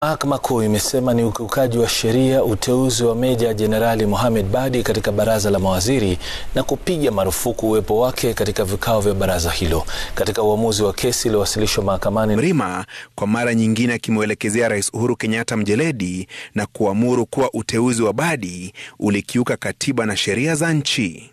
Mahakama Kuu imesema ni ukiukaji wa sheria uteuzi wa Meja Jenerali Mohamed Badi katika baraza la mawaziri na kupiga marufuku uwepo wake katika vikao vya baraza hilo. Katika uamuzi wa kesi iliyowasilishwa mahakamani, Mrima kwa mara nyingine akimwelekezea Rais Uhuru Kenyatta mjeledi na kuamuru kuwa uteuzi wa Badi ulikiuka katiba na sheria za nchi.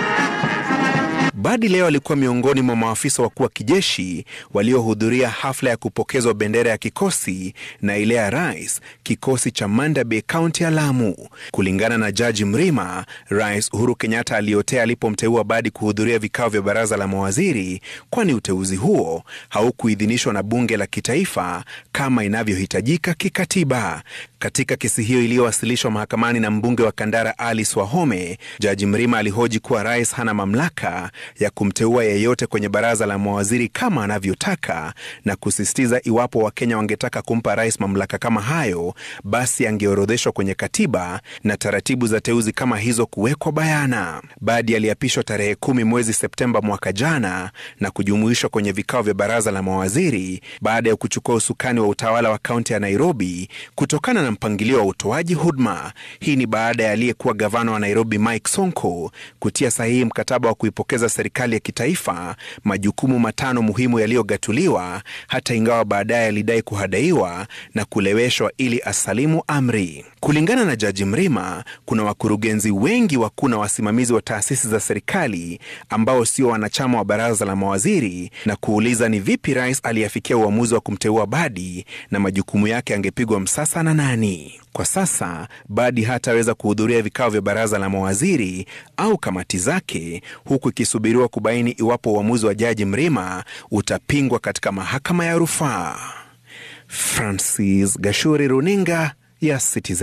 Badi leo alikuwa miongoni mwa maafisa wakuu wa kijeshi waliohudhuria hafla ya kupokezwa bendera ya kikosi na ile ya rais, kikosi cha Manda Bay, kaunti ya Lamu. Kulingana na Jaji Mrima, Rais Uhuru Kenyatta aliotea alipomteua Badi kuhudhuria vikao vya baraza la mawaziri, kwani uteuzi huo haukuidhinishwa na bunge la kitaifa kama inavyohitajika kikatiba. Katika kesi hiyo iliyowasilishwa mahakamani na mbunge wa Kandara Alice Wahome, Jaji Mrima alihoji kuwa rais hana mamlaka ya kumteua yeyote kwenye baraza la mawaziri kama anavyotaka na kusisitiza iwapo Wakenya wangetaka kumpa rais mamlaka kama hayo, basi angeorodheshwa kwenye katiba na taratibu za teuzi kama hizo kuwekwa bayana. Badi aliapishwa tarehe kumi mwezi Septemba mwaka jana na kujumuishwa kwenye vikao vya baraza la mawaziri baada ya kuchukua usukani wa utawala wa kaunti ya Nairobi kutokana na mpangilio wa utoaji huduma. Hii ni baada ya aliyekuwa gavana wa Nairobi Mike Sonko kutia sahihi mkataba wa kuipokeza serikali ya kitaifa majukumu matano muhimu yaliyogatuliwa, hata ingawa baadaye alidai kuhadaiwa na kuleweshwa ili asalimu amri. Kulingana na Jaji Mrima, kuna wakurugenzi wengi wakuu na wasimamizi wa taasisi za serikali ambao sio wanachama wa baraza la mawaziri, na kuuliza ni vipi rais aliyefikia uamuzi wa kumteua Badi na majukumu yake angepigwa msasa na nani? Kwa sasa Badi hataweza kuhudhuria vikao vya baraza la mawaziri au kamati zake, huku ikisubiriwa kubaini iwapo uamuzi wa Jaji Mrima utapingwa katika mahakama ya rufaa. Francis Gashuri, runinga ya Citizen.